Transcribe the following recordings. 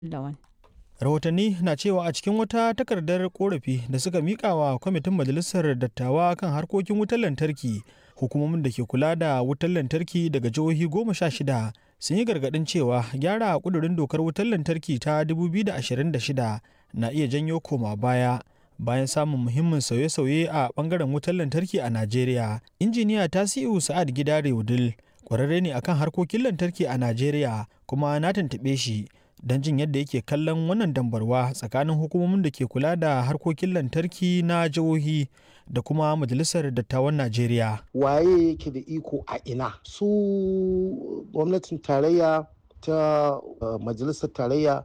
Lawan. rahotanni na cewa a cikin wata takardar korafi da suka mika wa kwamitin majalisar dattawa kan harkokin wutar lantarki hukumomin da ke kula da wutar lantarki daga jihohi goma sha shida sun yi gargadin cewa gyara kudurin dokar wutar lantarki ta 2026 na iya janyo koma baya bayan samun muhimmin sauye-sauye a bangaren wutar lantarki a najeriya injiniya tasiu sa'ad gidare wudil kwararre ne akan harkokin lantarki a najeriya kuma na tuntuɓe shi don jin yadda yake kallon wannan dambarwa tsakanin hukumomin da ke kula da harkokin lantarki na jihohi da kuma majalisar dattawan najeriya waye yake da iko a ina su gwamnatin tarayya ta uh, majalisar tarayya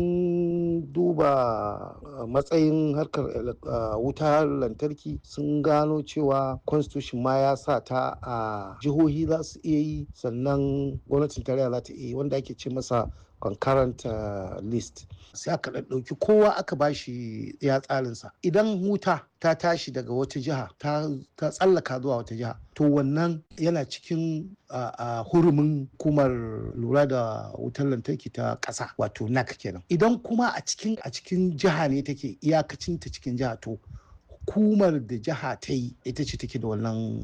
sun duba uh, matsayin harkar uh, wutar lantarki sun gano cewa constitution ma ya sa ta a jihohi za su iya yi sannan gwamnatin tarayya za ta iya yi wanda ake ce masa concurrent uh, list sai aka ɗauki kowa aka bashi ya tsarinsa idan wuta ta tashi daga wata jiha ta tsallaka zuwa wata jiha to wannan yana cikin uh, uh, hurumin hukumar lura da wutar lantarki ta ƙasa wato nac kenan idan kuma a cikin a cikin jiha ne take iyakacin ta cikin jiha to hukumar da jiha ta yi ita ce take da wannan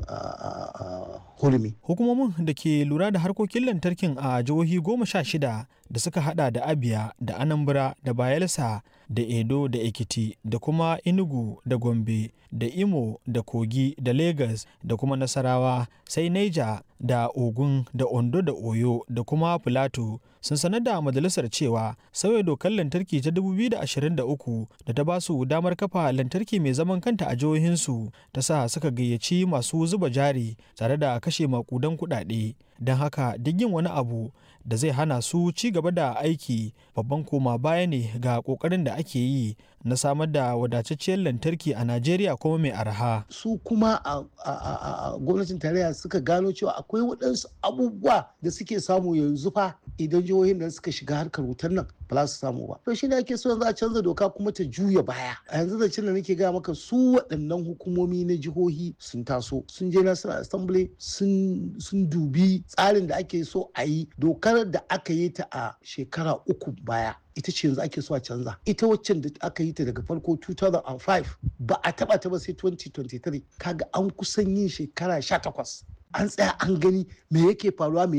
hurumi. Hukumomin da ke lura da harkokin lantarkin a jihohi goma sha shida da suka hada da Abia da Anambra da Bayelsa da Edo da Ekiti da kuma Enugu da Gombe da Imo da Kogi da Lagos da kuma Nasarawa sai Niger da Ogun da Ondo da Oyo da kuma Filato sun sanar da majalisar cewa sauya dokar lantarki ta 2023 da ta ba su damar kafa lantarki mai zaman kanta a jihohinsu ta sa suka gayyaci masu zuba jari tare da kashe makudan kuɗaɗe don haka duk yin wani abu da zai hana su ci gaba da aiki babban koma baya ne ga kokarin da ake yi na samar da wadatacciyar lantarki a najeriya kuma mai arha su kuma a gwamnatin tarayya suka gano cewa akwai waɗansu abubuwa da suke samu yanzu fa idan jihohin da suka shiga harkar wutar nan ba za su samu ba to shi ne ake so yanzu a canza doka kuma ta juya baya a yanzu da da nake gaya maka su waɗannan hukumomi na jihohi sun taso sun je national assembly sun dubi tsarin da ake so a yi dokar da aka yi ta a shekara uku baya ita ce yanzu ake so a canza ita waccan da aka yi ta daga farko 2005 ba a taba ta ba sai 2023 kaga an kusan yin shekara 18 an tsaya an gani me yake faruwa me